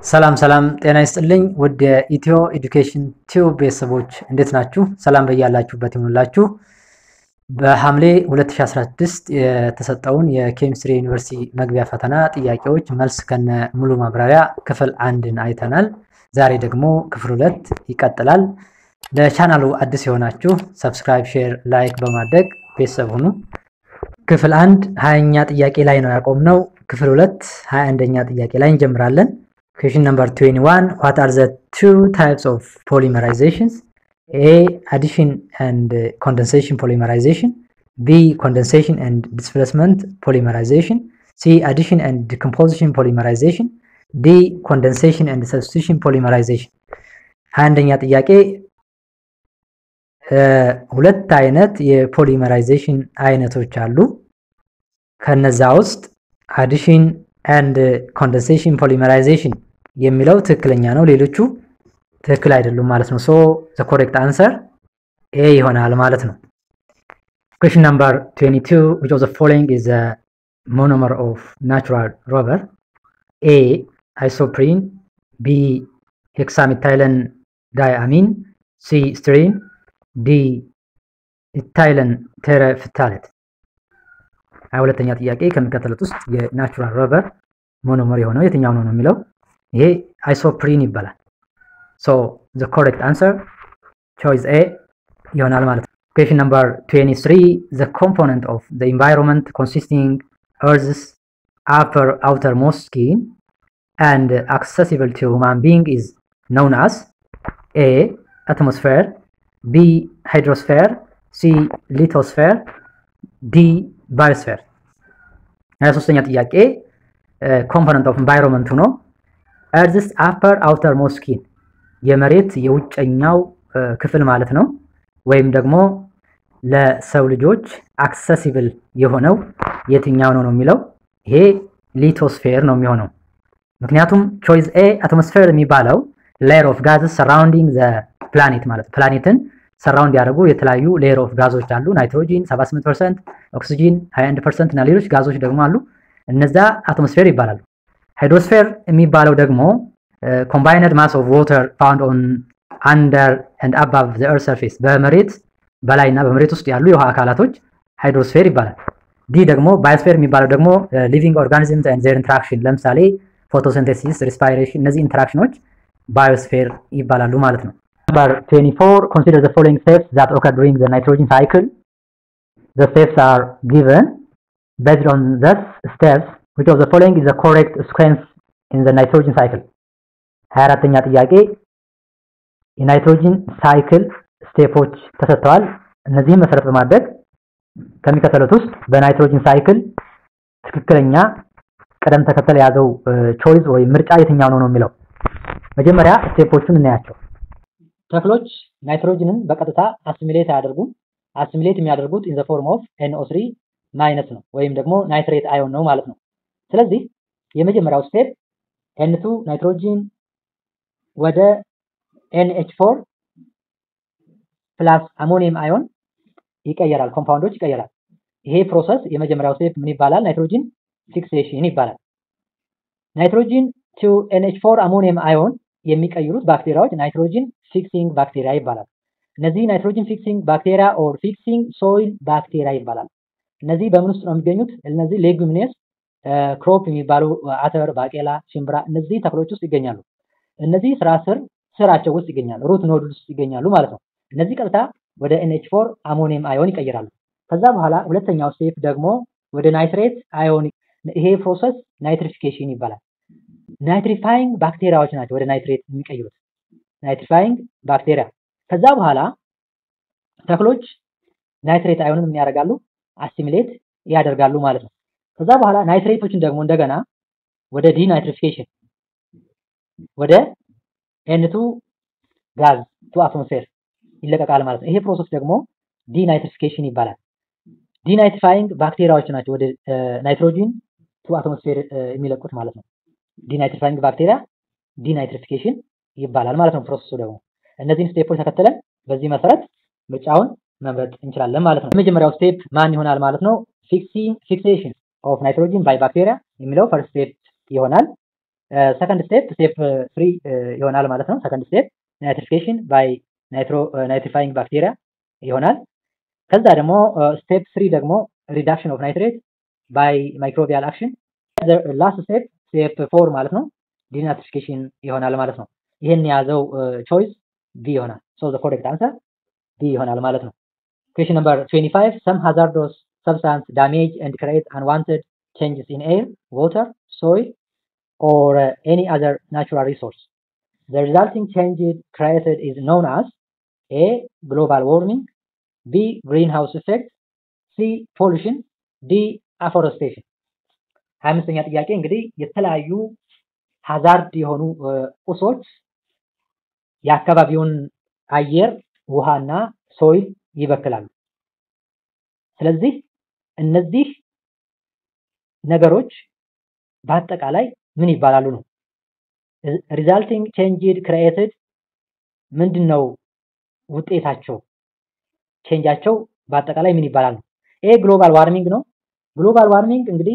ሰላም ሰላም፣ ጤና ይስጥልኝ ውድ የኢትዮ ኤዱኬሽን ቲዩብ ቤተሰቦች እንዴት ናችሁ? ሰላም በያላችሁበት ይሁንላችሁ። በሐምሌ 2016 የተሰጠውን የኬሚስትሪ ዩኒቨርሲቲ መግቢያ ፈተና ጥያቄዎች መልስ ከነ ሙሉ ማብራሪያ ክፍል አንድን አይተናል። ዛሬ ደግሞ ክፍል ሁለት ይቀጥላል። ለቻናሉ አዲስ የሆናችሁ ሰብስክራይብ፣ ሼር፣ ላይክ በማድረግ ቤተሰብ ሁኑ። ክፍል አንድ ሀያኛ ጥያቄ ላይ ነው ያቆምነው። ክፍል ሁለት ሀያ አንደኛ ጥያቄ ላይ እንጀምራለን። Question number 21. What are the two types of polymerizations? A. Addition and uh, condensation polymerization. B. Condensation and displacement polymerization. C. Addition and decomposition polymerization. D. Condensation and substitution polymerization. አንደኛ ጥያቄ ሁለት አይነት የፖሊመራይዜሽን አይነቶች አሉ። ከነዛ ውስጥ አዲሽን አንድ ኮንደንሴሽን ፖሊመራይዜሽን የሚለው ትክክለኛ ነው። ሌሎቹ ትክክል አይደሉም ማለት ነው። ሶ ዘ ኮሬክት አንሰር ኤ ይሆናል ማለት ነው። ኩዌሽን ነምበር 22 which of the following is a monomer of natural rubber A isoprene B hexamethylene diamine C styrene D ኢታይለን ቴረፍታሌት ሀያ ሁለተኛ ጥያቄ ከሚከተሉት ውስጥ የናቹራል ረበር ሞኖመር የሆነው የትኛው ነው ነው የሚለው ይሄ አይሶፕሪን ይባላል። ሶ ዘ ኮሬክት አንሰር ቾይስ ኤ ይሆናል ማለት ነው። ኩዌሽን ነምበር 23 ዘ ኮምፖነንት ኦፍ ዘ ኢንቫይሮንመንት ኮንሲስቲንግ እርዝስ አፐር አውተር ሞስት ስኪን and accessible to human being is known as A. atmosphere B. hydrosphere C. lithosphere D. ባዮስፌር ሀያ ሶስተኛ ጥያቄ ኮምፖነንት ኦፍ ኢንቫይሮንመንቱ ነው። እርዝስ አፐር አውተር ሞስኪን የመሬት የውጨኛው ክፍል ማለት ነው። ወይም ደግሞ ለሰው ልጆች አክሰሲብል የሆነው የትኛው ነው ነው የሚለው ይሄ ሊቶስፌር ነው የሚሆነው። ምክንያቱም ቾይስ ኤ አትሞስፌር የሚባለው ሌየር ኦፍ ጋዝስ ሰራውንዲንግ ዘ ፕላኔት ማለት ፕላኔትን ሰራውንድ ያደርጉ የተለያዩ ሌየር ኦፍ ጋዞች አሉ። ናይትሮጂን 78%፣ ኦክሲጂን 21% እና ሌሎች ጋዞች ደግሞ አሉ። እነዛ አትሞስፌር ይባላሉ። ሃይድሮስፌር የሚባለው ደግሞ ኮምባይነድ ማስ ኦፍ ዋተር ፋውንድ ኦን አንደር ኤንድ አባቭ ዘ ኤርዝ ሰርፌስ በመሬት በላይና በመሬት ውስጥ ያሉ የውሃ አካላቶች ሃይድሮስፌር ይባላል። ዲ ደግሞ ባዮስፌር የሚባለው ደግሞ ሊቪንግ ኦርጋኒዝምስ ኤንድ ዜር ኢንተራክሽን ለምሳሌ ፎቶሲንቴሲስ፣ ሪስፓይሬሽን እነዚህ ኢንተራክሽኖች ባዮስፌር ይባላሉ ማለት ነው። Number 24, consider the following steps that occur during the nitrogen cycle. The steps are given. Based on these steps, which of the following is the correct sequence in the nitrogen cycle? 24ኛ ጥያቄ የናይትሮጂን ሳይክል ስቴፖች ተሰጥተዋል። እነዚህም መሰረት በማድረግ ከሚከተሉት ውስጥ በናይትሮጂን ሳይክል ትክክለኛ ቅደም ተከተል የያዘው ቾይስ ወይም ምርጫ የትኛው ነው ነው የሚለው መጀመሪያ ስቴፖቹን እናያቸው። ተክሎች ናይትሮጅንን በቀጥታ አሲሚሌት አያደርጉም። አሲሚሌት የሚያደርጉት ኢን ዘ ፎርም ኦፍ ኤንኦ3 ማይነስ ነው ወይም ደግሞ ናይትሬት አዮን ነው ማለት ነው። ስለዚህ የመጀመሪያው ስቴፕ ኤን2 ናይትሮጂን ወደ ኤንኤች4 ፕላስ አሞኒየም አዮን ይቀየራል፣ ኮምፓውንዶች ይቀየራል። ይሄ ፕሮሰስ የመጀመሪያው ስቴፕ ምን ይባላል? ናይትሮጂን ፊክሴሽን ይባላል። ናይትሮጂን ቱ ኤንኤች4 አሞኒየም አዮን የሚቀይሩት ባክቴሪያዎች ናይትሮጂን ፊክሲንግ ባክቴሪያ ይባላል። እነዚህ ናይትሮጂን ፊክሲንግ ባክቴሪያ ኦር ፊክሲንግ ሶይል ባክቴሪያ ይባላል። እነዚህ በምን ውስጥ ነው የሚገኙት? እነዚህ ሌጉሚኔስ ክሮፕ የሚባሉ አተር፣ ባቄላ፣ ሽምብራ እነዚህ ተክሎች ውስጥ ይገኛሉ። እነዚህ ስራ ስር ስራቸው ውስጥ ይገኛሉ፣ ሩት ኖድ ውስጥ ይገኛሉ ማለት ነው። እነዚህ ቀጥታ ወደ ኤንኤች ፎር አሞኒየም አዮን ይቀይራሉ። ከዛ በኋላ ሁለተኛው ስቴፕ ደግሞ ወደ ናይትሬት አዮን ይሄ ፕሮሰስ ናይትሪፊኬሽን ይባላል። ናይትሪፋይንግ ባክቴሪያዎች ናቸው ወደ ናይትሬት የሚቀይሩት ናይትሪፋይንግ ባክቴሪያ። ከዛ በኋላ ተክሎች ናይትሬት አዮንን ምን ያደርጋሉ? አሲሚሌት ያደርጋሉ ማለት ነው። ከዛ በኋላ ናይትሬቶችን ደግሞ እንደገና ወደ ዲናይትሪፊኬሽን ወደ ኤንቱ ጋዝ ቱ አትሞስፌር ይለቀቃል ማለት ነው። ይሄ ፕሮሰስ ደግሞ ዲናይትሪፊኬሽን ይባላል። ዲናይትሪፋይንግ ባክቴሪያዎች ናቸው ወደ ናይትሮጂን ቱ አትሞስፌር የሚለቁት ማለት ነው። ዲናይትሪፋይንግ ባክቴሪያ ዲናይትሪፊኬሽን ይባላል ማለት ነው። ፕሮሰሱ ደግሞ እነዚህን ስቴፖች ተከትለን በዚህ መሰረት ምርጫውን መምረጥ እንችላለን ማለት ነው። የመጀመሪያው ስቴፕ ማን ይሆናል ማለት ነው? ፊክሴሽን ኦፍ ናይትሮጂን ባይ ባክቴሪያ የሚለው ፈርስት ስቴፕ ይሆናል። ሰከንድ ስቴፕ ስቴፕ ፍሪ ይሆናል ማለት ነው። ሰከንድ ስቴፕ ናይትሪፊኬሽን ባይ ናይትሪፋይንግ ባክቴሪያ ይሆናል። ከዛ ደግሞ ስቴፕ ስሪ ደግሞ ሪዳክሽን ኦፍ ናይትሬት ባይ ማይክሮቢያል አክሽን። ላስት ስቴፕ ስቴፕ ፎር ማለት ነው ዲናትሪፊኬሽን ይሆናል ማለት ነው። ይህን የያዘው ቾይስ ቢ ይሆናል። ሶ ዘ ኮሬክት አንሰር ቢ ይሆናል ማለት ነው። ኩዌሽን ነምበር 25 some hazardous substance damage and create unwanted changes in air, water, soil or uh, any other natural resource. The resulting change created is known as A. Global warming B. Greenhouse effect C. Pollution D. Afforestation ሀያ አምስተኛ ጥያቄ እንግዲህ የተለያዩ ሀዛርድ የሆኑ ቁሶች የአካባቢውን አየር ውሃና ሶይል ይበክላሉ። ስለዚህ እነዚህ ነገሮች በአጠቃላይ ምን ይባላሉ ነው። ሪዛልቲንግ ቼንጅድ ክሪኤትድ ምንድን ነው ውጤታቸው? ቼንጃቸው በአጠቃላይ ምን ይባላል ነው። ይሄ ግሎባል ዋርሚንግ ነው። ግሎባል ዋርሚንግ እንግዲህ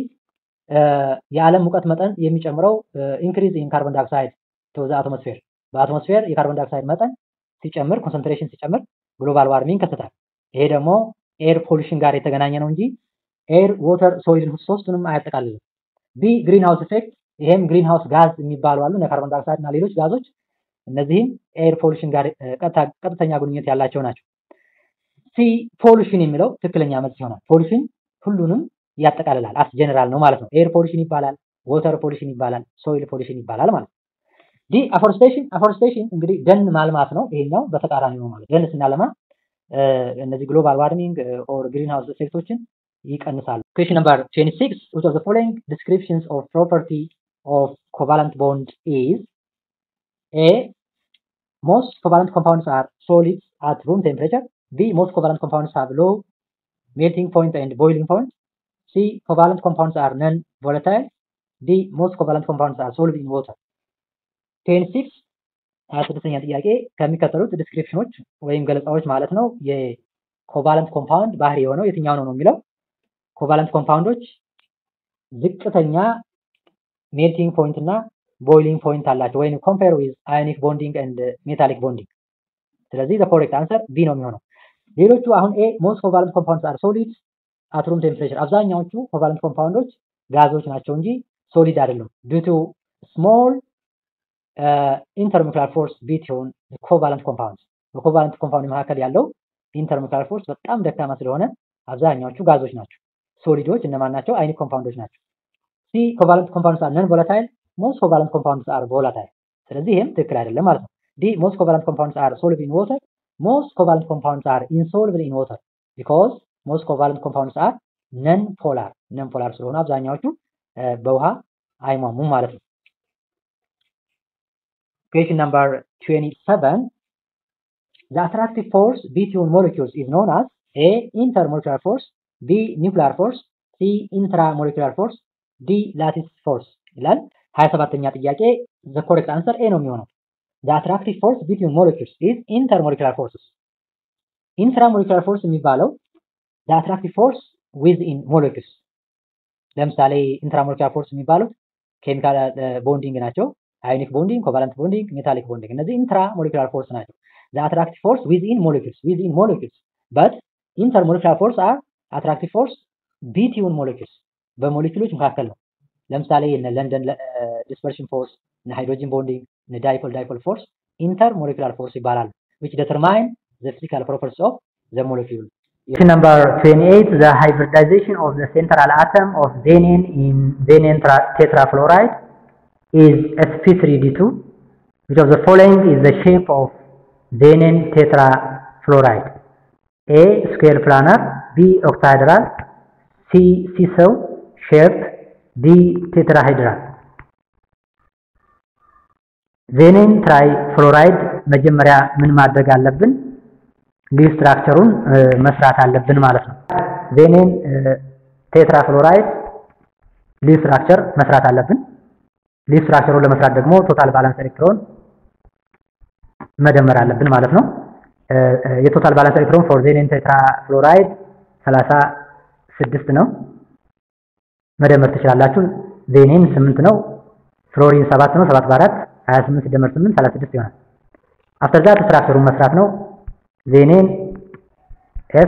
የዓለም ሙቀት መጠን የሚጨምረው ኢንክሪዝ ኢን ካርቦን ዳይኦክሳይድ ቱ ዘ አትሞስፌር በአትሞስፌር የካርቦን ዳይኦክሳይድ መጠን ሲጨምር ኮንሰንትሬሽን ሲጨምር ግሎባል ዋርሚንግ ይከሰታል። ይሄ ደግሞ ኤር ፖሊሽን ጋር የተገናኘ ነው እንጂ ኤር፣ ወተር፣ ሶይል ሶስቱንም አያጠቃልልም። ቢ ግሪን ሃውስ ኢፌክት ይሄም ግሪን ሃውስ ጋዝ የሚባሉ አሉ እነ ካርቦን ዳይኦክሳይድ እና ሌሎች ጋዞች እነዚህም ኤር ፖሊሽን ጋር ቀጥተኛ ግንኙነት ያላቸው ናቸው። ሲ ፖሊሽን የሚለው ትክክለኛ መልስ ይሆናል። ፖሊሽን ሁሉንም ያጠቃልላል። አስ ጀነራል ነው ማለት ነው። ኤር ፖሊሽን ይባላል፣ ወተር ፖሊሽን ይባላል፣ ሶይል ፖሊሽን ይባላል ማለት ነው። ዲ አፎርስቴሽን አፎርስቴሽን እንግዲህ ደን ማልማት ነው። ይሄኛው በተቃራኒ ነው ማለት ደን ስናለማ እነዚህ ግሎባል ዋርሚንግ ኦር ግሪን ሃውስ ኢፌክቶችን ይቀንሳሉ። ኩዌሽን ነምበር 26 which of the following descriptions of property of covalent bond is A most covalent compounds are solids at room temperature B most covalent compounds have low melting point and boiling point C covalent compounds are non-volatile D most covalent compounds are soluble in water 26 ሀያ ስድስተኛ ጥያቄ ከሚከተሉት ዲስክሪፕሽኖች ወይም ገለጻዎች ማለት ነው የኮቫለንት ኮምፓውንድ ባህሪ የሆነው የትኛው ነው ነው የሚለው ኮቫለንት ኮምፓውንዶች ዝቅተኛ ሜልቲንግ ፖይንት እና ቦይሊንግ ፖይንት አላቸው ወይም ኮምፔር ዊዝ አዮኒክ ቦንዲንግ ኤንድ ሜታሊክ ቦንዲንግ ስለዚህ ዘ ኮሬክት አንሰር ቢ ነው የሚሆነው ሌሎቹ አሁን ኤ ሞስት ኮቫለንት ኮምፓውንድስ አር ሶሊድ አት ሩም ቴምፕሬቸር አብዛኛዎቹ ኮቫለንት ኮምፓውንዶች ጋዞች ናቸው እንጂ ሶሊድ አይደሉም ዱ ቱ ስሞል ኢንተርሞለኪውላር ፎርስ ቢትዊን ኮቫለንት ኮምፓውንድ በኮቫለንት ኮምፓውንድ መካከል ያለው ኢንተርሞለኪውላር ፎርስ በጣም ደካማ ስለሆነ አብዛኛዎቹ ጋዞች ናቸው። ሶሊዶች እነማን ናቸው? አይኒክ ኮምፓውንዶች ናቸው። ሲ ኮቫለንት ኮምፓውንድስ አር ነን ቮላታይል፣ ሞስት ኮቫለንት ኮምፓውንድስ አር ቮላታይል። ስለዚህ ይህም ትክክል አይደለም ማለት ነው። ዲ ሞስት ኮቫለንት ኮምፓውንድስ አር ሶሉብል ኢን ዋተር፣ ሞስት ኮቫለንት ኮምፓውንድስ አር ኢንሶሉብል ኢን ዋተር ቢኮዝ ሞስት ኮቫለንት ኮምፓውንድስ አር ነን ፖላር ነን ፖላር ስለሆኑ አብዛኛዎቹ በውሃ አይሟሙም ማለት ነው። Question number 27. The attractive force between molecules is known as A. Intermolecular force B. Nuclear force C. Intramolecular force D. Lattice force ይላል። 27ኛ ጥያቄ the correct answer A ነው የሚሆነው። The attractive force between molecules is intermolecular forces. Intramolecular force የሚባለው the attractive force within molecules ለምሳሌ ኢንትራሞለኪላር ፎርስ የሚባሉት ኬሚካል ቦንዲንግ ናቸው። አዮኒክ ቦንዲንግ፣ ኮቫለንት ቦንዲንግ፣ ሜታሊክ ቦንዲንግ እነዚህ ኢንትራ ሞለኪላር ፎርስ ናቸው። ዘ አትራክቲቭ ፎርስ ዊዝኢን ሞለኪውልስ ዊዝኢን ሞለኪውልስ በት ኢንተር ሞለኪላር ፎርስ አር አትራክቲቭ ፎርስ ቢትዊን ሞለኪውልስ በሞለኪውሎች መካከል ነው። ለምሳሌ እነ ለንደን ዲስፐርሽን ፎርስ፣ እነ ሃይድሮጂን ቦንዲንግ፣ እነ ዳይፖል ዳይፖል ፎርስ ኢንተር ሞለኪላር ፎርስ ይባላሉ። which determine the physical properties of the molecule. Question number 28, the hybridization of the central atom of xenin in xenin tetrafluoride is sp3d2. Which of the following is the shape of xenin tetrafluoride? A. Square planar B. Octahedral C. Seesaw shape D. Tetrahedral ዜኔን ትራይፍሎራይድ መጀመሪያ ምን ማድረግ አለብን? ሊቭ ስትራክቸሩን መስራት አለብን ማለት ነው። ዜኔን ቴትራፍሎራይድ ሊቭ ስትራክቸር መስራት አለብን። ሊቭ ስትራክቸሩን ለመስራት ደግሞ ቶታል ባላንስ ኤሌክትሮን መደመር አለብን ማለት ነው። የቶታል ባላንስ ኤሌክትሮን ፎር ዜኔን ቴትራፍሎራይድ ሰላሳ ስድስት ነው። መደመር ትችላላችሁ። ዜኔን ስምንት ነው። ፍሎሪን 7 ነው 7 በ4 28 ሲደመር 8 36 ይሆናል። አፍተር ዛት ስትራክቸሩን መስራት ነው። ዜኔን ኤፍ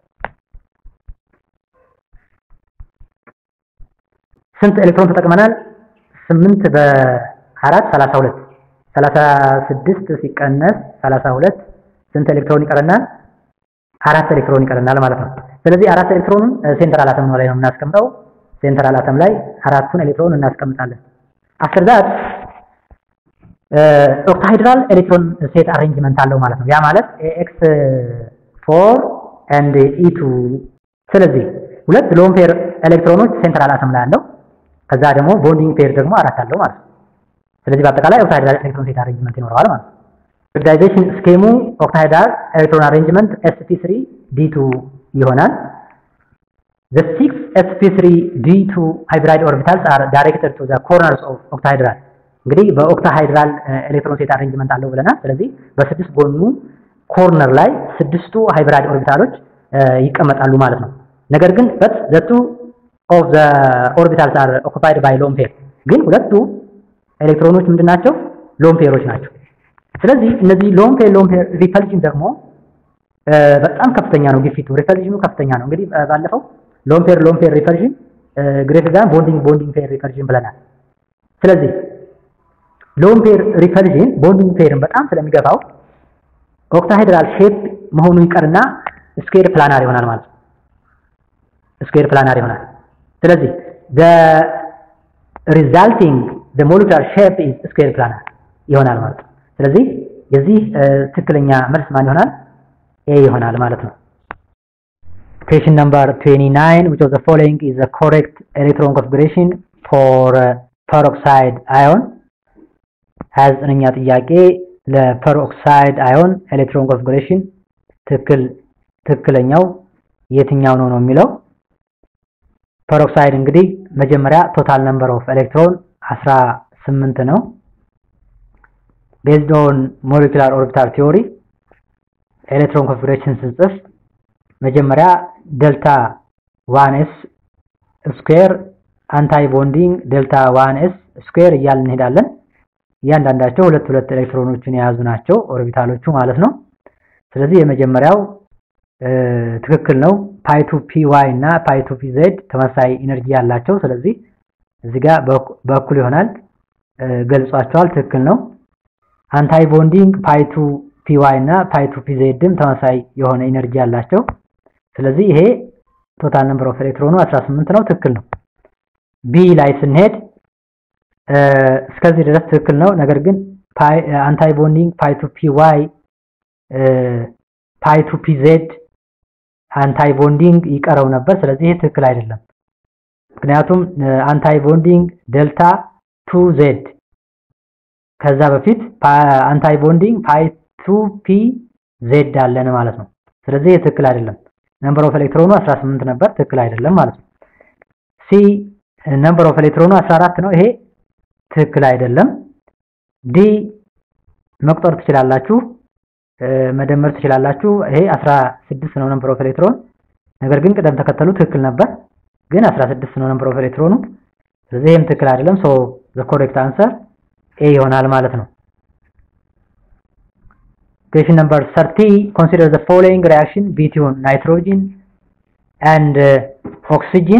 ስንት ኤሌክትሮን ተጠቅመናል? 8 በ4 32 36 ሲቀነስ 32 ስንት ኤሌክትሮን ይቀረናል? አራት ኤሌክትሮን ይቀረናል ማለት ነው። ስለዚህ አራት ኤሌክትሮኑን ሴንትራል አተም ላይ ነው የምናስቀምጠው። ሴንትራል አተም ላይ አራቱን ኤሌክትሮን እናስቀምጣለን። አፍተር ዛት ኦክታሃይድራል ኤሌክትሮን ሴት አሬንጅመንት አለው ማለት ነው። ያ ማለት ኤክስ ፎር ኤንድ ኢቱ። ስለዚህ ሁለት ሎን ፔር ኤሌክትሮኖች ሴንትራል አተም ላይ አለው። ከዛ ደግሞ ቦንዲንግ ፔር ደግሞ አራት አለው ማለት ነው። ስለዚህ በአጠቃላይ ኦክታሃይድራል ኤሌክትሮን ሴት አሬንጅመንት ይኖረዋል ማለት ነው። ኦክሲዳይዜሽን ስኬሙ ኦክታሃይድራል ኤሌክትሮን አሬንጅመንት sp3 d2 ይሆናል። the six sp3 d2 hybrid orbitals are directed to the corners of octahedral እንግዲህ በኦክታሃይድራል ኤሌክትሮን ሴት አሬንጅመንት አለው ብለናል። ስለዚህ በስድስት ጎኑ ኮርነር ላይ ስድስቱ ሃይብራይድ ኦርቢታሎች ይቀመጣሉ ማለት ነው። ነገር ግን በት the two of the orbitals are occupied by lone pair ግን ሁለቱ ኤሌክትሮኖች ምንድናቸው? ሎን ፔሮች ናቸው። ስለዚህ እነዚህ ሎን ፔር ሎን ፔር ሪፐልሽን ደግሞ በጣም ከፍተኛ ነው። ግፊቱ ሪፐልሽኑ ከፍተኛ ነው። እንግዲህ ባለፈው ሎን ፔር ሎን ፔር ሪፐልሽን ግሬተር ዛን ቦንዲንግ ቦንዲንግ ፔር ሪፐልሽን ብለናል። ስለዚህ ሎን ፔር ሪፐልሽን ቦንዲንግ ፔርን በጣም ስለሚገፋው ኦክታሄድራል ሼፕ መሆኑ ይቀርና ስኩዌር ፕላናር ይሆናል ማለት ነው። ስኩዌር ፕላናር ይሆናል። ስለዚህ the resulting the molecular shape is square planar ይሆናል ማለት ነው። ስለዚህ የዚህ ትክክለኛ መልስ ማን ይሆናል? ኤ ይሆናል ማለት ነው። Question number 29 which of the following is the correct electron configuration for uh, peroxide ion 29ኛ ጥያቄ ለፐሮክሳይድ አዮን ኤሌክትሮን ኮንፊግሬሽን ትክክል ትክክለኛው የትኛው ነው ነው የሚለው ፐሮክሳይድ እንግዲህ መጀመሪያ ቶታል ነምበር ኦፍ ኤሌክትሮን 18 ነው ቤዝድ ኦን ሞለኪላር ኦርቢታል ቲዮሪ ኤሌክትሮን ኮንፊግሬሽን ስንጽፍ መጀመሪያ ደልታ ዋን ኤስ ስኩዌር አንታይ ቦንዲንግ ደልታ ዋን ኤስ ስኩዌር እያልን እንሄዳለን። እያንዳንዳቸው ሁለት ሁለት ኤሌክትሮኖችን የያዙ ናቸው ኦርቢታሎቹ ማለት ነው። ስለዚህ የመጀመሪያው ትክክል ነው። ፓይቱ ፒ ዋይ እና ፓይቱ ፒ ዜድ ተመሳሳይ ኢነርጂ ያላቸው ስለዚህ እዚህ ጋር በእኩል ይሆናል ገልጿቸዋል። ትክክል ነው። አንታይ ቦንዲንግ ፓይቱ ፒ ዋይ እና ፓይቱ ፒ ዜድም ተመሳሳይ የሆነ ኢነርጂ ያላቸው ስለዚህ ይሄ ቶታል ነምበር ኦፍ ኤሌክትሮኑ 18 ነው። ትክክል ነው። ቢ ላይ ስንሄድ እስከዚህ ድረስ ትክክል ነው። ነገር ግን አንታይ ቦንዲንግ ፓይቱ ፒ ዋይ ፓይቱ ፒ ዜድ አንታይ ቦንዲንግ ይቀረው ነበር። ስለዚህ ይሄ ትክክል አይደለም። ምክንያቱም አንታይ ቦንዲንግ ደልታ ቱ ዜድ ከዛ በፊት አንታይ ቦንዲንግ ፓይቱ ፒ ዜድ አለን ማለት ነው። ስለዚህ ይሄ ትክክል አይደለም። ነምበር ኦፍ ኤሌክትሮኑ 18 ነበር፣ ትክክል አይደለም ማለት ነው። ሲ ነምበር ኦፍ ኤሌክትሮኑ 14 ነው። ይሄ ትክክል አይደለም። ዲ መቁጠር ትችላላችሁ፣ መደመር ትችላላችሁ። ይሄ 16 ነው ነምበር ኦፍ ኤሌክትሮን። ነገር ግን ቅደም ተከተሉ ትክክል ነበር፣ ግን 16 ነው ነምበር ኦፍ ኤሌክትሮኑ። ስለዚህ ይሄም ትክክል አይደለም። ሶ ዘ ኮሬክት አንሰር ኤ ይሆናል ማለት ነው። Question number 30 consider the following reaction between nitrogen and uh, oxygen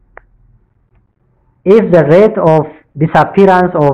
if the rate of disappearance of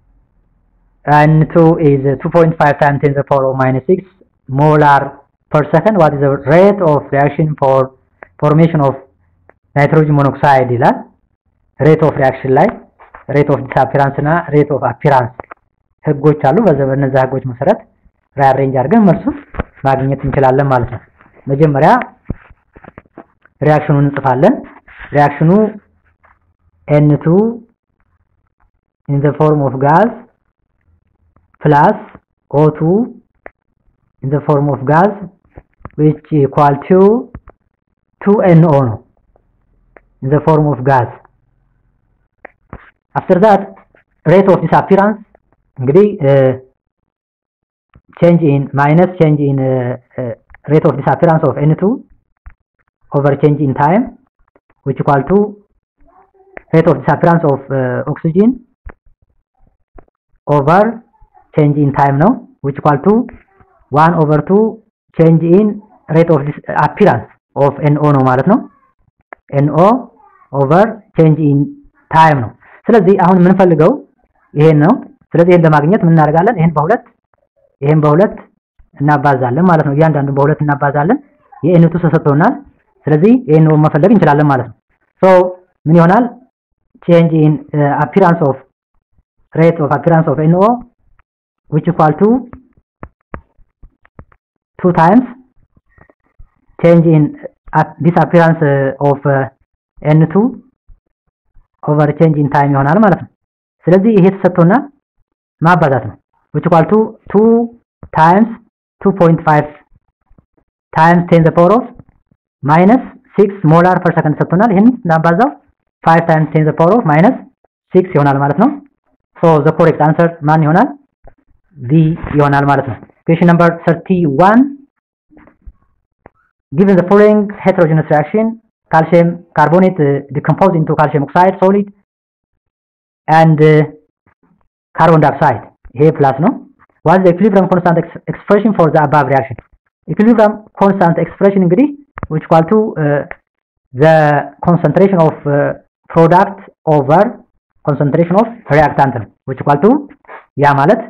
N2 is 2.5 times 10 to the power of minus 6 molar per second. What is the rate of reaction for formation of nitrogen monoxide? ይላል rate of reaction ላይ rate of disappearance እና rate of appearance ህጎች አሉ። በእነዛ ህጎች መሰረት ሪአሬንጅ አድርገን መልሱን ማግኘት እንችላለን ማለት ነው። መጀመሪያ ሪያክሽኑን እንጽፋለን። ሪያክሽኑ N2 in the form of gas plus O2 in the form of gas which equal to 2NO ነው in the form of gas after that rate of disappearance እንግዲህ change in minus change in uh, uh, rate of disappearance of N2 over change in time which equal to rate of disappearance of uh, oxygen ኦቨር ቼንጅ ኢን ታይም ነው which equal to 1 over 2 change in rate of this appearance of NO ነው ማለት ነው NO over change in time ነው ስለዚህ አሁን የምንፈልገው ይሄን ነው ስለዚህ ይሄን ለማግኘት ምን እናደርጋለን ይሄን በሁለት ይሄን በሁለት እናባዛለን ማለት ነው እያንዳንዱን በሁለት እናባዛለን የኤንቱ ተሰጥቶናል ስለዚህ ይሄን ነው መፈለግ እንችላለን ማለት ነው ሶ ምን ይሆናል change in uh, appearance of rate of appearance of NO which equal to 2 times change in uh, disappearance uh, of uh, N2 over change in time ይሆናል ማለት ነው ስለዚህ ይሄ ተሰጥቶና ማባዛት ነው which equal to 2 times 2.5 times 10 the power of minus 6 molar per second ተሰጥቶናል ይሄን እናባዛው 5 times 10 the power of minus 6 ይሆናል ማለት ነው so the correct answer ማን ይሆናል B ይሆናል ማለት ነው question number 31 given the following heterogeneous reaction calcium carbonate uh, decompose into calcium oxide solid and uh, carbon dioxide ይሄ ፕላስ ነው what is the equilibrium constant ex expression for the above reaction equilibrium constant expression እንግዲህ which equal to uh, the concentration of uh, product over concentration of reactant ነው which equal to ያ ማለት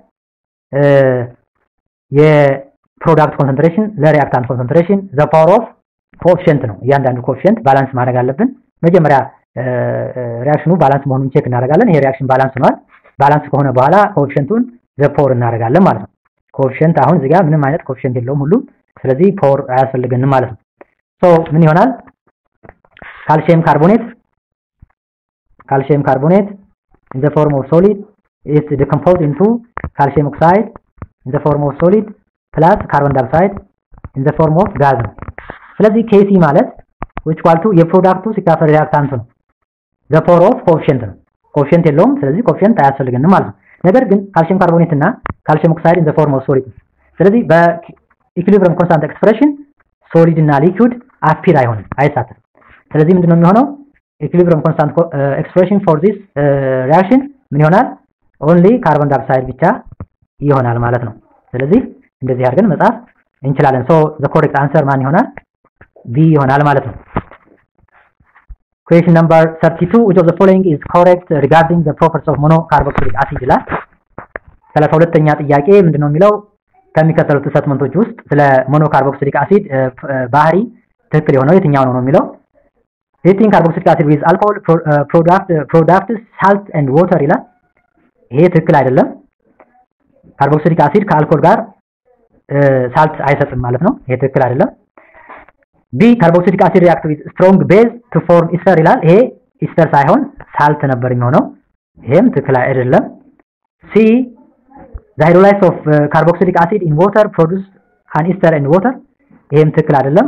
የፕሮዳክት ኮንሰንትሬሽን ለሪአክታንት ኮንሰንትሬሽን ዘ ፓወር ኦፍ ኮኤፊሽንት ነው እያንዳንዱ ኮኤፊሽንት ባላንስ ማድረግ አለብን መጀመሪያ ሪያክሽኑ ባላንስ መሆኑን ቼክ እናደርጋለን ይሄ ሪያክሽን ባላንስ ሆኗል ባላንስ ከሆነ በኋላ ኮኤፊሽንቱን ዘ ፓወር እናደርጋለን ማለት ነው ኮኤፊሽንት አሁን እዚህ ጋር ምንም አይነት ኮኤፊሽንት የለውም ሁሉም ስለዚህ ፓወር አያስፈልገንም ማለት ነው ሶ ምን ይሆናል ካልሲየም ካርቦኔት ካልሲየም ካርቦኔት in the form of solid is decomposed into calcium oxide in the form of solid plus carbon dioxide in the form of gas ነው ስለዚህ ኬሲ ማለት which equal to የፕሮዳክቱ ሲካፈል ሪአክታንቱ ነው the power of coefficient ነው ኮኤፊሽንት የለውም ስለዚህ ኮኤፊሽንት አያስፈልገንም ማለት ነው ነገር ግን ካልሲየም ካርቦኔት እና ካልሲየም ኦክሳይድ in the form of solid ስለዚህ በኢኩሊብሪየም ኮንስታንት ኤክስፕሬሽን ሶሊድ እና ሊኩዊድ አፒር አይሆንም አይሳተፍም ስለዚህ ምንድነው የሚሆነው ኢኩሊብሪየም ኮንስታንት ኤክስፕሬሽን ፎር ዚስ ሪአክሽን ምን ይሆናል ኦንሊ ካርቦን ዳይኦክሳይድ ብቻ ይሆናል ማለት ነው ስለዚህ እንደዚህ አድርገን መጻፍ እንችላለን ሶ ዘ ኮሬክት አንሰር ማን ይሆናል ቢ ይሆናል ማለት ነው question number 32 which of the following is correct regarding the properties of monocarboxylic acid ይላል ሰላሳ ሁለተኛ ጥያቄ ምንድነው የሚለው ከሚከተሉት ሰትመንቶች ውስጥ ስለ ሞኖካርቦክሲሊክ አሲድ ባህሪ ትክክል የሆነው የትኛው ነው ነው የሚለው ሄቲንግ ካርቦክሲሊክ አሲድ ዊዝ አልኮሆል ፕሮዳክት ፕሮዳክት ሳልት ኤንድ ዋተር ይላል ይሄ ትክክል አይደለም ካርቦክሲሊክ አሲድ ከአልኮል ጋር ሳልት አይሰጥም ማለት ነው ይሄ ትክክል አይደለም ቢ ካርቦክሲሊክ አሲድ ሪአክት ዊዝ ስትሮንግ ቤዝ ቱ ፎርም ኢስተር ይላል ይሄ ኢስተር ሳይሆን ሳልት ነበር የሚሆነው ይሄም ትክክል አይደለም ሲ the hydrolysis of uh, carboxylic acid in water produce an ester and water ይሄም ትክክል አይደለም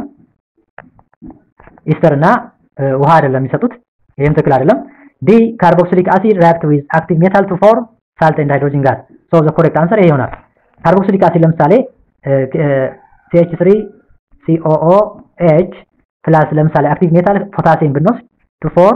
ኢስተር እና ውሃ አይደለም የሚሰጡት ይሄም ትክክል አይደለም ዲ carboxylic acid react with active metal to form salt and hydrogen gas so the correct answer ይሄ ይሆናል carboxylic acid ለምሳሌ CH3 COOH ፕላስ ለምሳሌ አክቲቭ ሜታል ፖታሲየም ብንወስድ to form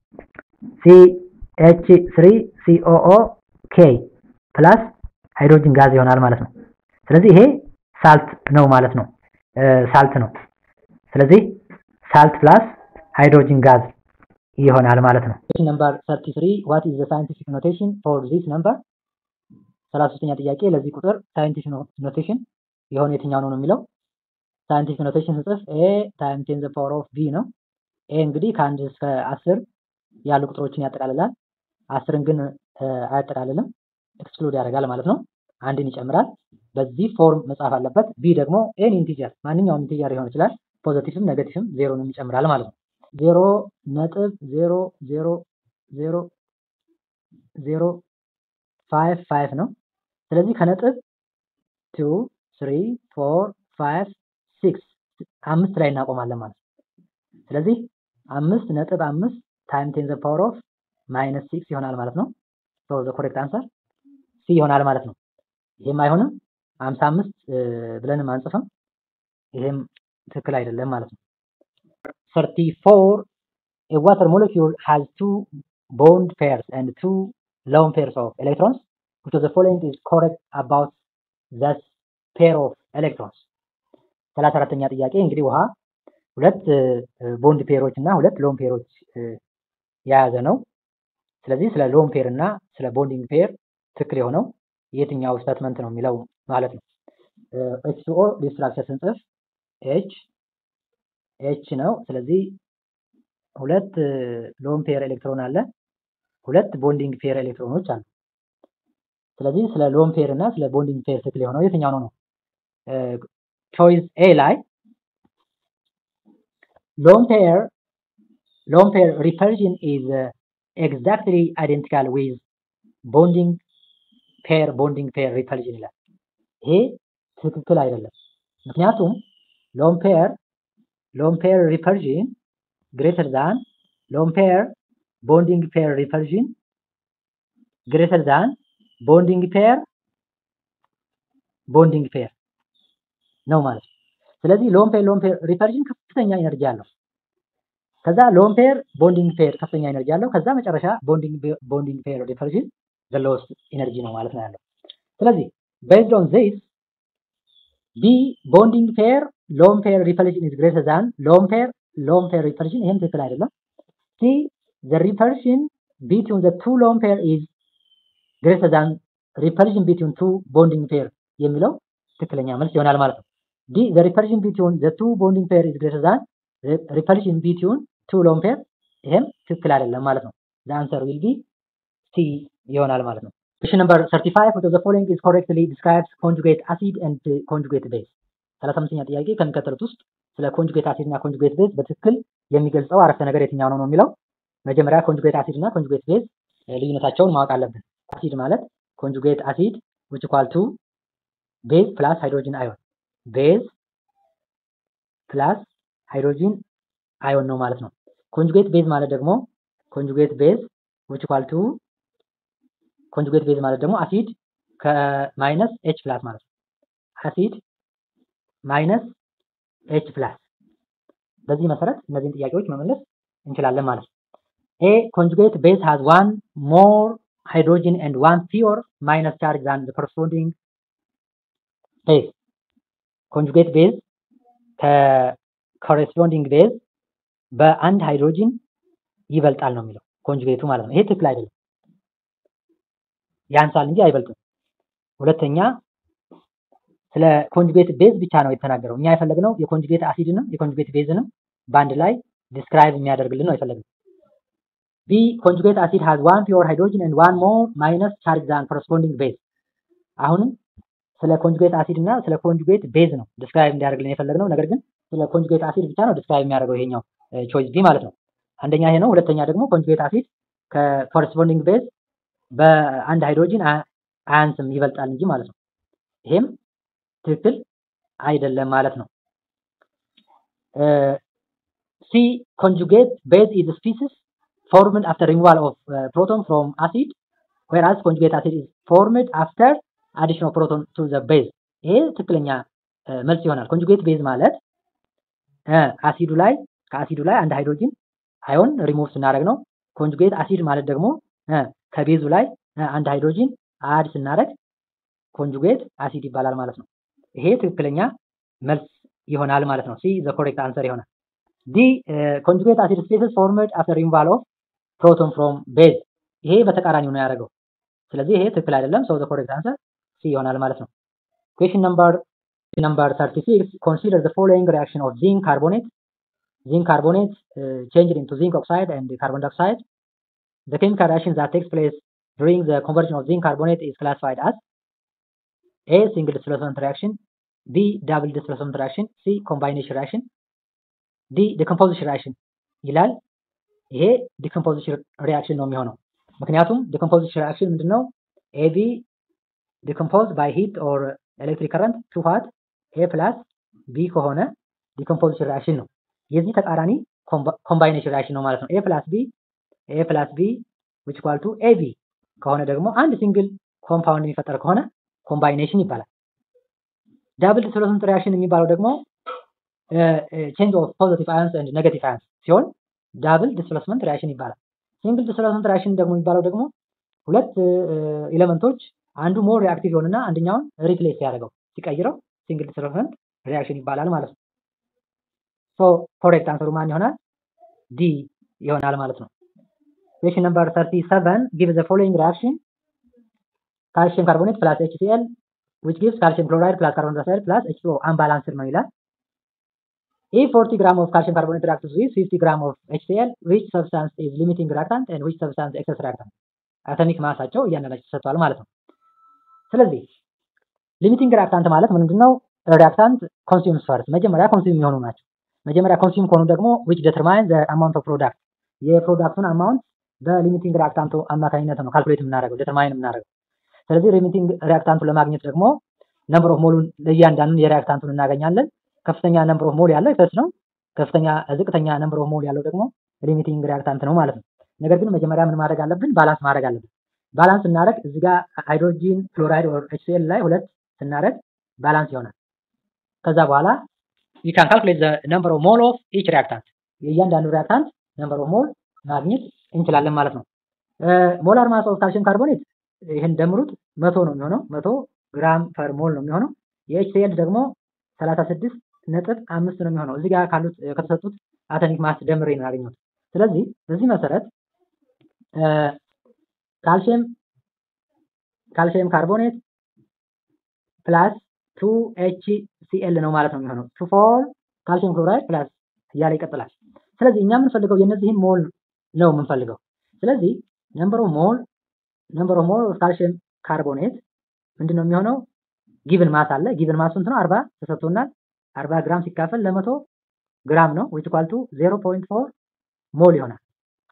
CH3 COOK ፕላስ ሃይድሮጅን ጋዝ ይሆናል ማለት ነው ስለዚህ ይሄ ሳልት ነው ማለት ነው ሳልት ነው ስለዚህ ሳልት ፕላስ ሃይድሮጅን ጋዝ ይሆናል ማለት ነው ነምበር 33 what is the scientific notation for this number 33ኛ ጥያቄ ለዚህ ቁጥር ሳይንቲፊክ ኖቴሽን የሆነ የትኛው ነው ነው የሚለው ሳይንቲፊክ ኖቴሽን ስጽፍ ኤ ታይም ቴን ዘ ፓወር ኦፍ ቢ ነው ኤ እንግዲህ ከአንድ እስከ አስር ያሉ ቁጥሮችን ያጠቃልላል አስርን ግን አያጠቃልልም ኤክስክሉድ ያደርጋል ማለት ነው አንድን ይጨምራል በዚህ ፎርም መጻፍ አለበት ቢ ደግሞ ኤን ኢንቲጀር ማንኛውም ኢንቲጀር ሊሆን ይችላል ፖዚቲቭም ኔጌቲቭም ዜሮንም ይጨምራል ማለት ነው ዜሮ ነጥብ ዜሮ ዜሮ ዜሮ ዜሮ ፋይቭ ፋይቭ ነው ስለዚህ ከነጥብ ቱ ስሪ ፎር ፋይቭ ሲክስ አምስት ላይ እናቆማለን ማለት ነው ስለዚህ አምስት ነጥብ አምስት ታይም ቴን ዘ ፓወር ኦፍ ማይነስ ሲክስ ይሆናል ማለት ነው ሶ ዘ ኮሬክት አንሰር ሲ ይሆናል ማለት ነው ይሄም አይሆንም 55 ብለንም አንጽፍም ይሄም ትክክል አይደለም ማለት ነው 34 a water molecule has two bond pairs and two lone pairs of electrons which of the following is correct about the pair of electrons? ሰላሳ አራተኛ ጥያቄ እንግዲህ ውሃ ሁለት ቦንድ ፔሮች እና ሁለት ሎን ፔሮች የያዘ ነው። ስለዚህ ስለ ሎን ፔር እና ስለ ቦንዲንግ ፔር ትክክል የሆነው የትኛው ስቴትመንት ነው የሚለው ማለት ነው። ኤች ኦ ዲስትራክቸር ስንጽፍ ኤች ኤች ነው። ስለዚህ ሁለት ሎን ፔር ኤሌክትሮን አለ፣ ሁለት ቦንዲንግ ፔር ኤሌክትሮኖች አሉ። ስለዚህ ስለ ሎን ፔር እና ስለ ቦንዲንግ ፔር ትክክል የሆነው የትኛው ነው ነው? ቾይስ ኤ ላይ ሎን ፔር ሎን ፔር ሪፐልዥን ኢዝ ኤግዛክትሊ አይደንቲካል ዊዝ ቦንዲንግ ፔር ቦንዲንግ ፔር ሪፐልዥን ይላል። ይሄ ትክክል አይደለም። ምክንያቱም ሎን ፔር ሎን ፔር ሪፐልዥን ግሬተር ዛን ሎን ፔር ቦንዲንግ ፔር ሪፐልዥን ግሬተር ዛን ቦንዲንግ ፔር ቦንዲንግ ፔር ነው ማለት ነው። ስለዚህ ሎን ፔር ሎን ፔር ሪፐልዥን ከፍተኛ ኤነርጂ አለው። ከዛ ሎን ፔር ቦንዲንግ ፔር ከፍተኛ ኤነርጂ አለው። ከዛ መጨረሻ ቦንዲንግ ቦንዲንግ ፔር ሪፐልዥን ዘ ሎወስት ኤነርጂ ነው ማለት ነው ያለው። ስለዚህ ቤዝድ ኦን ዚስ ቢ ቦንዲንግ ፔር ሎን ፔር ሪፐልዥን ኢዝ ግሬተር ዛን ሎን ፔር ሎን ፔር ሪፐልዥን ይሄም ትክክል አይደለም። ሲ ዘ ሪፐልዥን ቢትዊን ዘ ቱ ሎን ፔር ኢዝ ግሬተር ዛን ሪፐልዥን ቢትዊን ቱ ቦንዲንግ ፔር የሚለው ትክክለኛ መልስ ይሆናል ማለት ነው። ዲ ዘ ሪፐልዥን ቢትዊን ዘ ቱ ቦንዲንግ ፔር ኢዝ ግሬተር ዛን ሪፐልዥን ቢትዊን ቱ ሎን ፔር ይሄም ትክክል አይደለም ማለት ነው። ዘ አንሰር ዊል ቢ ሲ ይሆናል ማለት ነው። Question number 35 which of the following is correctly describes conjugate acid and conjugate base 35ኛ ጥያቄ ከሚከተሉት ውስጥ ስለ ኮንጁጌት አሲድ እና ኮንጁጌት ቤዝ በትክክል የሚገልጸው አረፍተ ነገር የትኛው ነው ነው የሚለው መጀመሪያ ኮንጁጌት አሲድ እና ኮንጁጌት ቤዝ ልዩነታቸውን ማወቅ አለብን። አሲድ ማለት ኮንጁጌት አሲድ which equal to ቤዝ ፕላስ ሃይድሮጅን አዮን ቤዝ ፕላስ ሃይድሮጂን አዮን ነው ማለት ነው። ኮንጁጌት ቤዝ ማለት ደግሞ ኮንጁጌት ቤዝ which equal to ኮንጁጌት ቤዝ ማለት ደግሞ አሲድ ከማይነስ ኤች ፕላስ ማለት ነው። አሲድ ማይነስ ኤች ፕላስ። በዚህ መሰረት እነዚህን ጥያቄዎች መመለስ እንችላለን ማለት ነው። ኤ ኮንጁጌት ቤዝ ሃዝ ዋን ሞር ሃይድሮጅን ኤንድ ዋን ፒዮር ማይነስ ቻርጅ ዛን ዘ ኮረስፖንዲንግ ቤዝ። ኮንጁጌት ቤዝ ከኮረስፖንዲንግ ቤዝ በአንድ ሃይድሮጅን ይበልጣል ነው የሚለው ኮንጁጌቱ ማለት ነው። ይሄ ትክክል አይደለም። ያንሳል እንጂ አይበልጥም። ሁለተኛ ስለ ኮንጁጌት ቤዝ ብቻ ነው የተናገረው። እኛ የፈለግነው የኮንጁጌት አሲድንም የኮንጁጌት ቤዝንም በአንድ ላይ ዲስክራይብ የሚያደርግልን ነው የፈለግነው። ቢ ኮንጁጌት አሲድ ሃዝ ዋን ፒዮር ሃይድሮጅን ኤንድ ዋን ሞር ማይነስ ቻርጅ ዛን ኮረስፖንዲንግ ቤዝ። አሁንም ስለ ኮንጁጌት አሲድ እና ስለ ኮንጁጌት ቤዝ ነው ዲስክራይብ እንዲያደርግልን የፈለግነው። ነገር ግን ስለ ኮንጁጌት አሲድ ብቻ ነው ዲስክራይብ የሚያደርገው ይሄኛው ቾይስ ቢ ማለት ነው። አንደኛ ይሄ ነው። ሁለተኛ ደግሞ ኮንጁጌት አሲድ ከኮረስፖንዲንግ ቤዝ በአንድ ሃይድሮጅን አያንስም ይበልጣል እንጂ ማለት ነው። ይሄም ትክክል አይደለም ማለት ነው። ሲ ኮንጁጌት ቤዝ ኢዝ ስፒሲስ ፎርምድ አፍተር ሪሙቫል ኦፍ ፕሮቶን ፍሮም አሲድ ዌራስ ኮንጁጌት አሲድ ኢዝ ፎርምድ አፍተር አዲሽን ኦፍ ፕሮቶን ቱ ዘ ቤዝ። ይሄ ትክክለኛ መልስ ይሆናል። ኮንጁጌት ቤዝ ማለት አሲዱ ላይ ከአሲዱ ላይ አንድ ሃይድሮጅን አዮን ሪሙቭ ስናደርግ ነው። ኮንጁጌት አሲድ ማለት ደግሞ ከቤዙ ላይ አንድ ሃይድሮጂን አድ ስናደርግ ኮንጁጌት አሲድ ይባላል ማለት ነው። ይሄ ትክክለኛ መልስ ይሆናል ማለት ነው። ሲ ዘ ኮሬክት አንሰር ይሆናል። ዲ ኮንጁጌት አሲድ ስፔሲስ ፎርምድ አፍተር ሪሙቫል ኦፍ ፕሮቶን ፍሮም ቤዝ። ይሄ በተቃራኒው ነው ያደረገው። ስለዚህ ይሄ ትክክል አይደለም። ሶ ዘ ኮሬክት አንሰር ሲ ይሆናል ማለት ነው። ኩዌሽን ነምበር ነምበር 36 ኮንሲደር ዘ ፎሎዊንግ ሪአክሽን ኦፍ ዚንክ ካርቦኔት ዚንክ ካርቦኔት changed into zinc oxide and carbon dioxide The chemical reaction that takes place during the conversion of zinc carbonate is classified as A. Single displacement reaction B. Double displacement reaction C. Combination reaction D. Decomposition reaction ይላል። ይሄ ዲኮምፖዚሽን ሪያክሽን ነው የሚሆነው። ምክንያቱም ዲኮምፖዚሽን ሪያክሽን ምንድነው? ኤቢ ዲኮምፖዝ ባይ ሂት ኦር ኤሌክትሪክ ከረንት ቱ ዋት ኤ ፕላስ ቢ ከሆነ ዲኮምፖዚሽን ሪያክሽን ነው። የዚህ ተቃራኒ ኮምባይኔሽን ሪያክሽን ነው ማለት ነው። ኤ ፕላስ ቢ ኤ ፕላስ ቢ ዊች ኢኳል ቱ ኤቢ ከሆነ ደግሞ አንድ ሲንግል ኮምፓውንድ የሚፈጠር ከሆነ ኮምባይኔሽን ይባላል። ዳብል ዲስፕሌስመንት ሪያክሽን የሚባለው ደግሞ ቼንጅ ኦፍ ፖዚቲቭ አያንስ ኤንድ ኔጋቲቭ አያንስ ሲሆን ዳብል ዲስፕሌስመንት ሪያክሽን ይባላል። ሲንግል ዲስፕሌስመንት ሪያክሽን ደግሞ የሚባለው ደግሞ ሁለት ኤሌመንቶች አንዱ ሞር ሪአክቲቭ ይሆንና አንደኛውን ሪፕሌስ ያደርገው ሲቀይረው ሲንግል ዲስፕሌስመንት ሪአክሽን ይባላል ማለት ነው። ሶ ኮሬክት አንሰሩ ማን ይሆናል? ዲ ይሆናል ማለት ነው። ኩዌሽን ነምበር 37 ጊቭ ዘ ፎሎዊንግ ሪአክሽን ካልሲየም ካርቦኔት ፕላስ HCl which gives calcium chloride plus carbon dioxide plus H2O unbalanced ነው ይላል። If 40 gram of calcium carbonate reacts with 50 gram of HCl, which substance is limiting reactant and which substance excess reactant? አተሚክ ማሳቸው እያንዳንዳቸው ተሰጥቷል ማለት ነው። ስለዚህ ሊሚቲንግ ሪአክታንት ማለት ምንድነው? ሪአክታንት ኮንሱምስ ፈርስት መጀመሪያ ኮንሱም የሚሆኑ ናቸው። መጀመሪያ ኮንሱም ከሆኑ ደግሞ which determine the amount of product የፕሮዳክቱን አማውንት በሊሚቲንግ ሪአክታንቱ አማካኝነት ነው ካልኩሌት የምናደርገው ዲተርማይን የምናደርገው። ስለዚህ ሊሚቲንግ ሪአክታንቱ ለማግኘት ደግሞ ነምበር ኦፍ ሞሉን ለእያንዳንዱን የሪአክታንቱን እናገኛለን። ከፍተኛ ነምበር ኦፍ ሞል ያለው ኤክሰስ ነው። ከፍተኛ ዝቅተኛ ነምበር ኦፍ ሞል ያለው ደግሞ ሊሚቲንግ ሪአክታንት ነው ማለት ነው። ነገር ግን መጀመሪያ ምን ማድረግ አለብን? ባላንስ ማድረግ አለብን። ባላንስ ስናደርግ እዚህ ጋር ሃይድሮጂን ፍሎራይድ ኦር ኤችሲኤል ላይ ሁለት ስናደርግ ባላንስ ይሆናል። ከዛ በኋላ you can calculate the number of mole of each reactant የእያንዳንዱ ሪአክታንት ነምበር ኦፍ ሞል ማግኘት እንችላለን ማለት ነው። ሞላር ማስ ኦፍ ካልሲየም ካርቦኔት ይህን ደምሩት መቶ ነው የሚሆነው መቶ ግራም ፐር ሞል ነው የሚሆነው። የኤችሲኤል ደግሞ 36 ነጥብ አምስት ነው የሚሆነው። እዚህ ጋር ካሉት ከተሰጡት አተሚክ ማስ ደምሬ ነው ያገኘሁት። ስለዚህ በዚህ መሰረት ካልሲየም ካልሲየም ካርቦኔት ፕላስ ቱ ኤች ሲኤል ነው ማለት ነው የሚሆነው ቱ ፎር ካልሲየም ክሎራይድ ፕላስ እያለ ይቀጥላል። ስለዚህ እኛ የምንፈልገው የነዚህን ሞል ነው የምንፈልገው። ስለዚህ ነምበር ኦፍ ሞል ነምበር ኦፍ ሞል ካልሲየም ካርቦኔት ምንድን ነው የሚሆነው? ጊቭን ማስ አለ። ጊቭን ማስ ስንት ነው? አርባ ተሰጥቶናል። አርባ ግራም ሲካፈል ለመቶ ግራም ነው ዊች ኢኳል ቱ ዜሮ ፖይንት ፎር ሞል ይሆናል።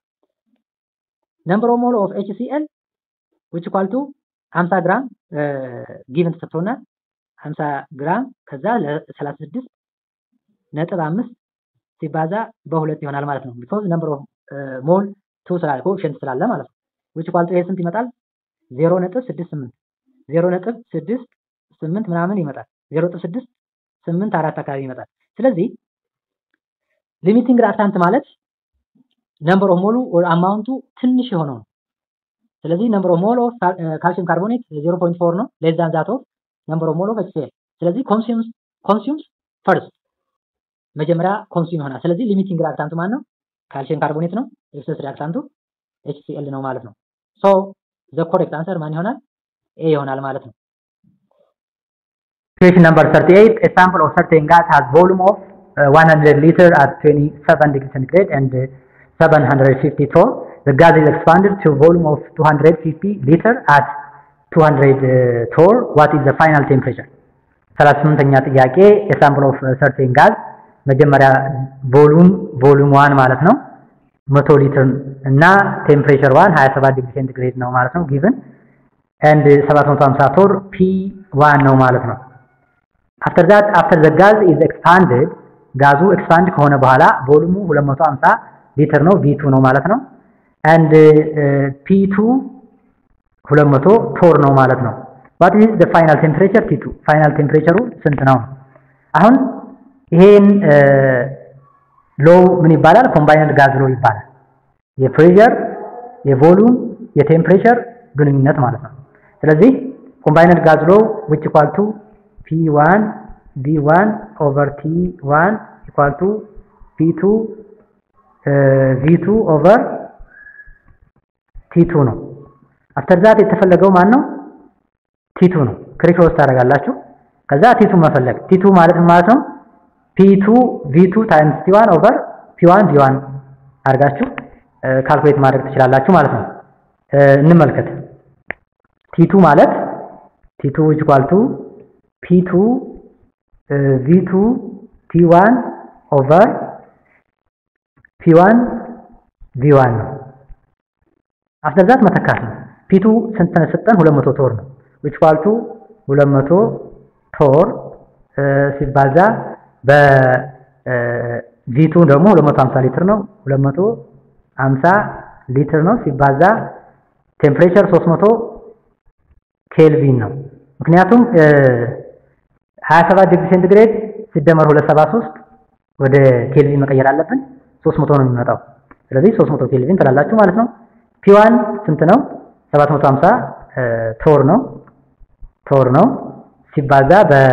ነምበር ኦፍ ሞል ኦፍ ኤችሲኤል ዊች ኢኳል ቱ 50 ግራም ጊቭን ተሰጥቶናል። 50 ግራም ከዛ ለ36 ነጥብ አምስት ሲባዛ በሁለት ይሆናል ማለት ነው። ቢኮዝ ነምበር ኦፍ ሞል ቱ ስላለ ኮኤፊሽንት ስላለ ማለት ነው። ዊች ኢኳል ቱ ይሄ ስንት ይመጣል? 0 ነጥብ 68 0 ነጥብ 68 ምናምን ይመጣል። 0 ነጥብ 6 8 አራት አካባቢ ይመጣል። ስለዚህ ሊሚቲንግ ሪአክታንት ማለት ነምበር ኦፍ ሞሉ አማውንቱ ትንሽ የሆነው ነው። ስለዚህ ነምበር ኦፍ ሞል ኦፍ ካልሲየም ካርቦኔት 0.4 ነው ሌስ ዛን ዛት ኦፍ ነምበር ኦፍ ሞል ኦፍ ኤችሲኤል። ስለዚህ ኮንሱምስ ኮንሱምስ ፈርስት መጀመሪያ ኮንሱም ይሆናል። ስለዚህ ሊሚቲንግ ሪአክታንቱ ማን ነው? ካልሲየም ካርቦኔት ነው። ኤክሰስ ሪአክታንቱ ኤችሲኤል ነው ማለት ነው። ሶ ዘ ኮሬክት አንሰር ማን ይሆናል? ኤ ይሆናል ማለት ነው። Question number 38. A sample of certain gas has volume of uh, 100 liter at 27 degrees centigrade and uh, 750 torr. The gas is expanded to volume of 250 liter at 200 uh, torr. What is the final temperature? 38ኛ ጥያቄ የሳምፕል ኦፍ ሰርቴን ጋዝ መጀመሪያ ቮሉም ቮሉም ዋን ማለት ነው 100 ሊትር እና ቴምፕሬቸር ዋን 27 ዲግሪ ሴንቲግሬድ ነው ማለት ነው ጊቭን ኤንድ 750 ቶር ፒ ዋን ነው ማለት ነው። አፍተር ዛት አፍተር ዘ ጋዝ ኢዝ ኤክስፓንድድ ጋዙ ኤክስፓንድ ከሆነ በኋላ ቮሉሙ 250 ሊትር ነው ቪቱ ነው ማለት ነው። ኤንድ ፒቱ 200 ቶር ነው ማለት ነው። ዋት ኢዝ ዘ ፋይናል ቴምፕሬቸር ፒቱ ፋይናል ቴምፕሬቸሩ ስንት ነው? አሁን ይሄን ሎው ምን ይባላል? ኮምባይንድ ጋዝ ሎው ይባላል። የፕሬሸር የቮሉም የቴምፕሬቸር ግንኙነት ማለት ነው። ስለዚህ ኮምባይንድ ጋዝ ሎው ዊች ኢኳል ቱ P1 V1 ኦቨር T1 ኢኳል ቱ P2 V2 ኦቨር T2 ነው። አፍተር ዛት የተፈለገው ማን ነው? ቲቱ ነው። ክሪክሮስ ታደርጋላችሁ። ከዛ ቲቱ መፈለግ ቲቱ ማለት ማለት ነው ፒቱ ቪቱ ታይምስ ቲ1 ኦቨር ፒ1 ቪ1 አድርጋችሁ ካልኩሌት ማድረግ ትችላላችሁ ማለት ነው። እንመልከት። ቲቱ ማለት ቲቱ ኢኳል ቱ ፒቱ ቪቱ ቲ1 ኦቨር ፒ1 ቪ1 ነው። አፍተር ዛት መተካት ነው። ፒቱ ስንት ተሰጠን? 200 ቶር ነው። ዊች ኢኳል ቱ 200 ቶር ሲባዛ በቪቱ ደግሞ 250 ሊትር ነው። 250 ሊትር ነው ሲባዛ ቴምፕሬቸር 300 ኬልቪን ነው። ምክንያቱም 27 ዲግሪ ሴንቲግሬድ ሲደመር 273 ወደ ኬልቪን መቀየር አለብን። 300 ነው የሚመጣው። ስለዚህ 300 ኬልቪን ትላላችሁ ማለት ነው። ፒዋን ስንት ነው? 750 ቶር ነው። ቶር ነው ሲባዛ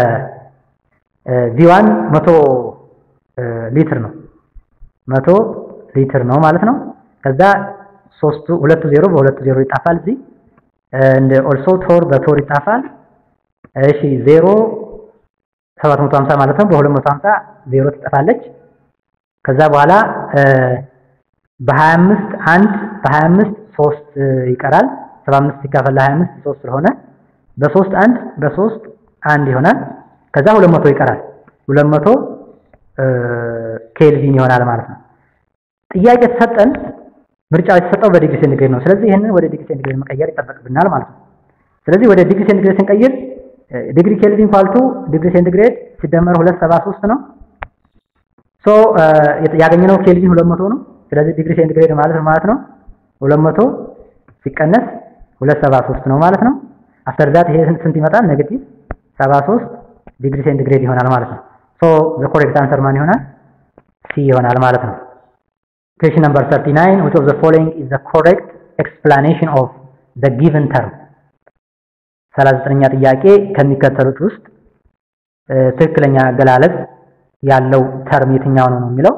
በቪዋን መቶ ሊትር ነው መቶ ሊትር ነው ማለት ነው። ከዛ ሶስቱ ሁለቱ ዜሮ በሁለቱ ዜሮ ይጣፋል እዚህ እንደ ኦልሶ ቶር በቶር ይጣፋል። እሺ ዜሮ 750 ማለት ነው። በ250 ዜሮ ትጠፋለች። ከዛ በኋላ በ25 አንድ በ25 ሶስት ይቀራል። 75 ሲካፈል ለ25 ሶስት ስለሆነ በሶስት አንድ በሶስት አንድ ይሆናል። ከዛ 200 ይቀራል። 200 ኬልቪን ይሆናል ማለት ነው። ጥያቄ ተሰጠን፣ ምርጫው የተሰጠው በዲግሪ ሴንቲግሬድ ነው። ስለዚህ ይህንን ወደ ዲግሪ ሴንቲግሬድ መቀየር ይጠበቅብናል ማለት ነው። ስለዚህ ወደ ዲግሪ ሴንቲግሬድ ስንቀይር ዲግሪ ኬልቪን ኳልቱ ዲግሪ ሴንቲግሬድ ሲደመር 273 ነው። ሶ ያገኘነው ኬልቪን 200 ነው። ስለዚህ ዲግሪ ሴንቲግሬድ ማለት ነው ማለት ነው 200 ሲቀነስ 273 ነው ማለት ነው። አፍተር ዛት ይሄ ስንት ይመጣል? ኔጌቲቭ 73 ዲግሪ ሴንቲግሬድ ይሆናል ማለት ነው። ሶ ዘ ኮሬክት አንሰር ማን ይሆናል? ሲ ይሆናል ማለት ነው። Question number 39 which of the following is the correct explanation of the given term 39ኛ ጥያቄ ከሚከተሉት ውስጥ ትክክለኛ አገላለጽ ያለው ተርም የትኛው ነው ነው የሚለው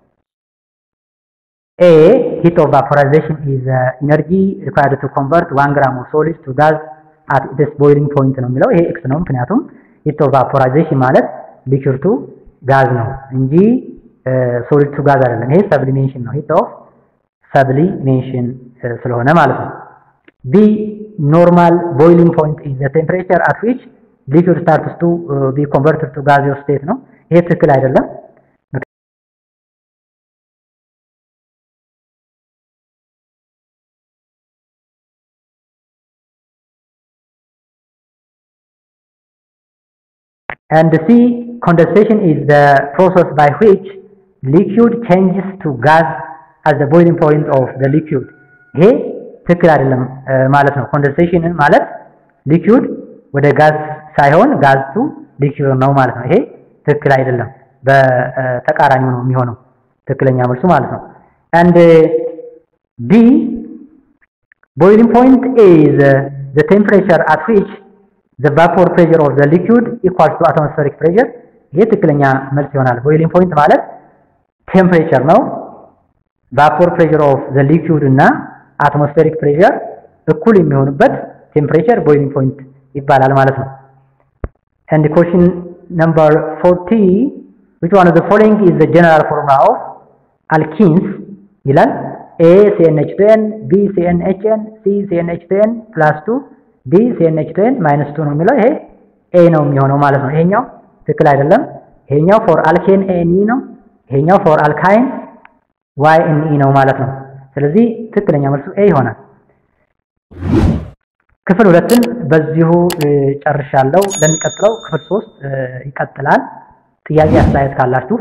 A heat of vaporization is the energy required to convert 1 gram of solid to gas at its boiling point ነው የሚለው ይሄ ኤክስ ነው ምክንያቱም heat of vaporization ማለት ሊኩር ቱ ጋዝ ነው እንጂ ሶሊድ ቱ ጋዝ አይደለም ይሄ ሰብሊሜሽን ነው heat of sublimation ስለሆነ ማለት ነው B normal boiling point is the temperature at which liquid starts to uh, be converted to gaseous state ነው ይሄ ትክክል አይደለም and C condensation is the process by which liquid changes to gas at the boiling point of the liquid ይሄ ትክክል አይደለም ማለት ነው። ኮንደንሴሽን ማለት ሊኩዊድ ወደ ጋዝ ሳይሆን ጋዝ ቱ ሊኩዊድ ነው ማለት ነው። ይሄ ትክክል አይደለም፣ በተቃራኒው ነው የሚሆነው ትክክለኛ መልሱ ማለት ነው። and B boiling point is the temperature at which the vapor pressure of the liquid equals to atmospheric pressure ይሄ ትክክለኛ መልስ ይሆናል። ቦይሊንግ ፖይንት ማለት ቴምፕሬቸር ነው። ቫፖር ፕሬሸር ኦፍ ዘ ሊኩዊድ እና አትሞስፌሪክ ፕሬሸር እኩል የሚሆኑበት ቴምፕሬቸር ቦይሊንግ ፖይንት ይባላል ማለት ነው። and question number 40 which one of the following is the general formula of alkenes ይላል A CnH2n B CnHn C CnH2n plus 2 D CnH2n minus 2 ነው የሚለው ይሄ A ነው የሚሆነው ማለት ነው። ይሄኛው ትክክል አይደለም። ይሄኛው ፎር አልኬን ኤንኢ ነው። ይሄኛው ፎር አልካይን ዋይ ኤንኢ ነው ማለት ነው። ስለዚህ ትክክለኛ መልሱ ኤ ይሆናል። ክፍል ሁለትን በዚሁ ጨርሻለሁ። ለሚቀጥለው ክፍል ሶስት ይቀጥላል። ጥያቄ አስተያየት ካላችሁ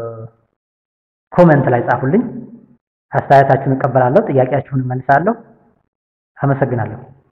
ኮመንት ላይ ጻፉልኝ። አስተያየታችሁን እቀበላለሁ። ጥያቄያችሁን እመልሳለሁ። አመሰግናለሁ።